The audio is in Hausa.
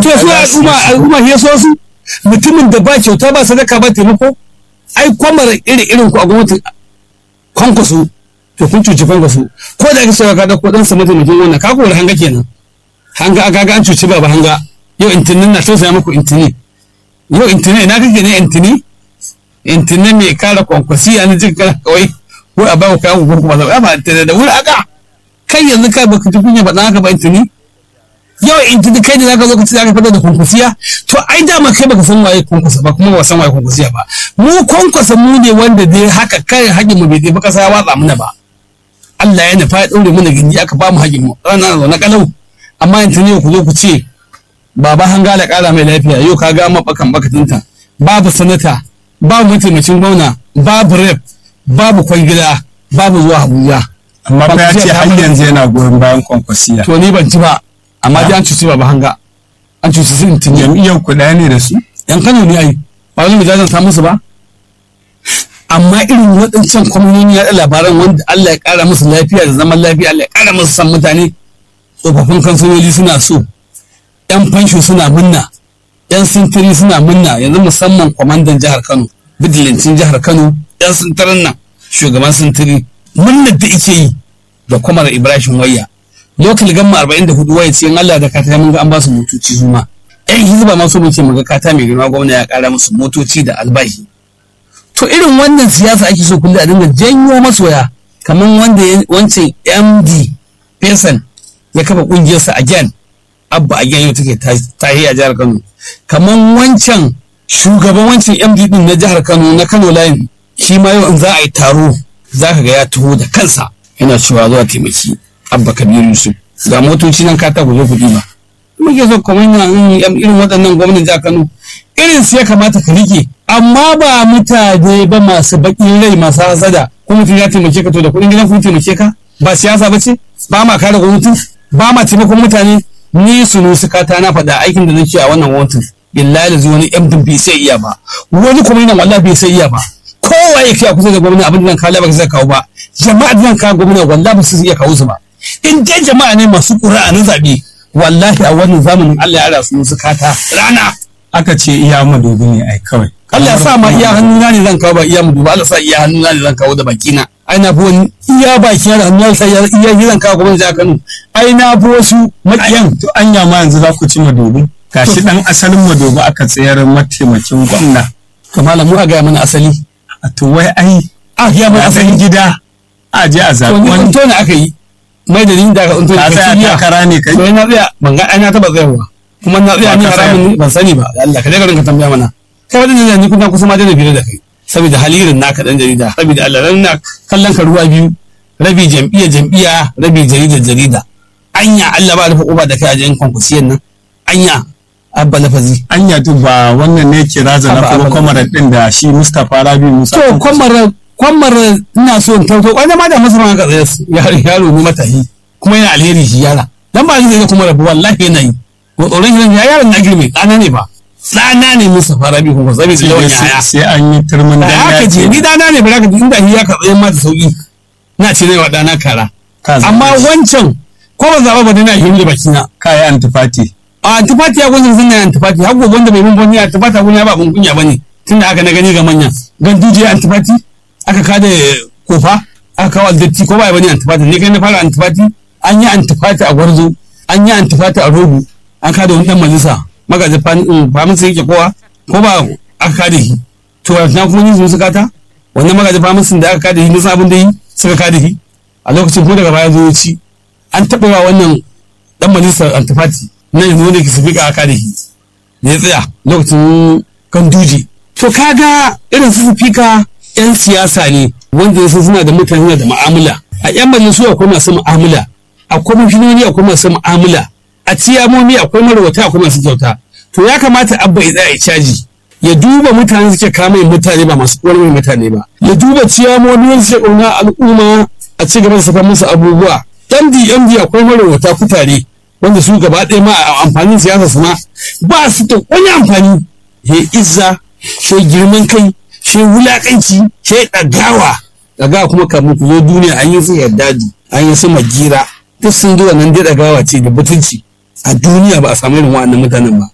to su al'umma al'umma ya so su mutumin da ba kyauta ba sadaka ba taimako ai kwamar iri irin ku a gwamnati kwankwaso to kun cuci kwankwaso ko da aka cewa ka dauko dan sa mataimakin wannan ka kowar hanga kenan hanga aka ga an cuci baba hanga yau intinin na tausaya muku intini yau intini ina kake ne intini intini mai kara kwankwasi a na jin kana kawai ko a bawa kayan ko kuma zaba ba intini da wuri aka kai yanzu kai baka ji kunya ba dan haka ba intini yau intini kai ne zaka zo ka ci zaka fada da kwankwasiya to ai dama kai baka san waye kwankwasa ba kuma ba san waye kwankwasiya ba mu kwankwasa mu ne wanda dai haka kai hajin mu bai dai ba kasa ya watsa mana ba Allah ya nufa ya ɗaure mana gindi aka ba mu hajin mu rana na kalau amma yanzu ne ku zo ku ce baba hangala ƙara mai lafiya yau ka ga mabakan bakatinta babu sanata babu mataimakin gwamna babu rep babu kwangila babu zuwa abuja amma fa ya ce har yanzu yana goyon bayan kwankwasiya to ni ban ci ba amma dai an cuci baba hanga an cuci su intini jam'iyyar ku ɗaya ne da su yan kano ne ai ba wani mu jajanta musu ba amma irin waɗancan kwaminoni ya labaran wanda Allah ya ƙara musu lafiya da zaman lafiya Allah ya ƙara musu san mutane tsofaffin kansiloli suna so yan fansho suna munna yan sintiri suna munna yanzu musamman kwamandan jihar Kano bidilancin jihar Kano yan sintirin nan shugaban sintiri munnar da ike yi da kwamar Ibrahim Wayya lokal gamma 44 waya ce in Allah da kata mun ga an ba su motoci su ma yan hizba ma so muke mu ga kata mai girma gwamna ya ƙara musu motoci da albashi to irin wannan siyasa ake so kullum a dinga janyo masoya kamar wanda wancan md pesan ya kafa kungiyarsa again abba again yau take tahi a jihar kano kamar wancan shugaban wancan md din na jihar kano na kano line shi ma yau in za a yi taro za ka ga ya taho da kansa yana cewa zuwa taimaki abba kabiru yusuf ga motoci nan ka ta ku zo ku ba muke so kamar irin waɗannan gwamnan jihar kano irin su ya kamata ka rike amma ba mutane ba masu baƙin rai masu hasada ko mutum ya taimake ka to da kuɗin gidan kun taimake ka ba siyasa ba ce ba ma kare gwamnati ba ma taimakon mutane ni su nusu kata na faɗa aikin da nake a wannan gwamnatin billahi da wani yan bai sai iya ba wani kuma yana wallahi bai sai iya ba kowa ya kai kusa da gwamnati abin da zan kawo ba zai kawo ba jama'a da zan kawo gwamnati wallahi ba su iya kawo su ba in dai jama'a ne masu ƙura'a na zaɓe wallahi a wannan zamanin Allah ya ara su nusu kata rana aka ce iya madobi ne ai kawai Allah ya sa ma iya hannuna ne zan kawo ba iya mudu ba Allah sa iya hannuna ne zan kawo da bakina ai na fi wani iya baki da hannuna sa iya iya zan kawo gwamnati a Kano ai na fi wasu makiyan to anya ma yanzu za ku ci madobi gashi dan asalin madobi aka tsayar mataimakin gwamna to malam mu a ga mana asali a to wai ai a ya mana asali gida a je a to zaɓi ni wani unto ne aka yi mai da ni da aka unto ne ka tsaya takara ne kai to na tsaya ban ga ai na taba tsayawa kuma na tsaya Ba ni ka tsaya. haramun ne ban sani ba Allah ka daga rinka tambaya mana kai wadanda ne ni kun kusa ma da bire da kai saboda halirin naka dan jarida saboda Allah ran na kallon ka ruwa biyu rabi jam'iyya jam'iyya rabi jarida jarida anya Allah ba rufe uba da kai a jin konkursiyan nan anya abba lafazi anya to ba wannan ne ke raza na Abba, kuma abba. kwamarar din da shi Mustapha Rabi Musa to kwamar kwamar ina so in tauto wani ma da masa ma ka tsaye su. yaro yaro ne matahi kuma yana alheri shi yara dan ba zai kuma rabu wallahi yana yi ko tsoron shi ya yaron na girme ɗana ne ba ɗana ne musa fara bi kuma sabi da yawan yaya sai an yi turmin da haka ce ni ɗana ne ba za ka ji inda ya ka tsaye ma da sauki na ce ne wa ɗana kara amma wancan ko ba zaɓa ba dai na hiri da bakina kai antifati a antifati ya gwanin sun na antifati har gobe wanda bai mun bani antifati a ya ba abun kunya bane tunda aka na gani ga manya gan duje antifati aka kada kofa aka kawo aldatti ko ba ya bane antifati ne kai na fara antifati an yi antifati a gwarzo an yi antifati a rogo an kada wani dan majalisa magajin famin sai yake kowa ko ba aka kada shi to na kuma yin su kata wannan magajin famin sun da aka kada shi nisan abin da yi suka kada shi a lokacin ko daga baya zo ci an taɓa wa wannan dan majalisar antifati na yanzu wanda ke su fika aka da shi da ya tsaya lokacin ganduje to kaga irin su fika yan siyasa ne wanda ya suna da mutane da mu'amala a yan majalisu akwai masu mu'amala akwai mafinoni akwai masu mu'amala a ciyamomi akwai marwata akwai masu kyauta to ya kamata abba ya tsaya ya caji ya duba mutane suke kama yin mutane ba masu ƙwarwar mutane ba ya duba ciyamomi wanda suke ƙauna al'umma a ci gaba da saka musu abubuwa md md akwai marwata kutare wanda su gaba ɗaya ma a amfanin siyasa su ma ba su da wani amfani ya izza shi girman kai shi wulakanci shi ɗagawa ɗagawa kuma kamun ku zo duniya an yi su yardadi an yi su magira duk sun zo nan dai ɗagawa ce da butunci a duniya ba a samu irin wa'annan mutanen ba